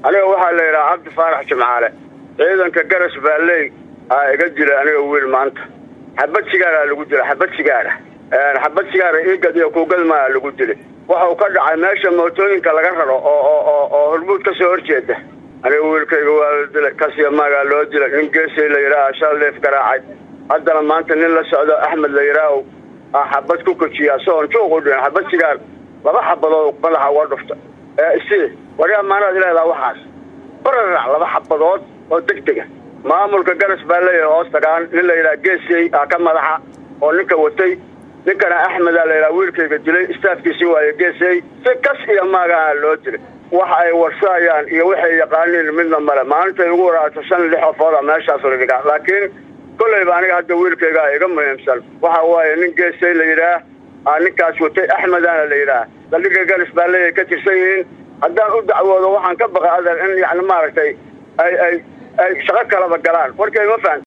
aniga waxaa la yidhaha cabdi faarax jimcaale ciidanka garas baalley aa iga dila aniga wiil maanta xabad sigaaraa lagu dila xabad sigaara xabad sigaara iigad iyo kuugadmaa lagu dilay waxau ka dhacay meesha mootooyinka laga raro oo oo oo hormuud ka soo horjeeda aniga wiilkayga waa la dilay kasiya maagaa loo dilay nin geesay la yidhaaha shal leef garaacay haddana maanta nin la socdo axmed la yidhaaho aa xabad ku kojiya soon juuq u dhihin xabad sigaar laba xabadood madaxa uga dhufta si waryaa maanaad leedaha waxaas bararac laba xabadood oo deg dega maamulka garas baa leeyahay hoos tagaan nin la yidhaha geesey aa ka madaxa oo ninka watay ninkana axmedaa la yidhaha wiilkayga dilay istaafkiisii waayo geesey si kas iyo maagaha loo dilay waxa ay warsaayaan iyo waxay yaqaaniin midna male maalintay ugu waraato shan lix ofooda meeshaas la dhigaa laakiin kollayba aniga hadda wiilkaygaa iga muhiimsan waxa waaye nin geesay la yidhaah aa ninkaas watay axmedana la yidhaah saldhigga garas baa leeyahay ka tirsan yihiin haddaan u dacwoodo waxaan ka baqa adeer in yani maaragtay ay ay ay shaqo kalaba galaan warkay ma fahan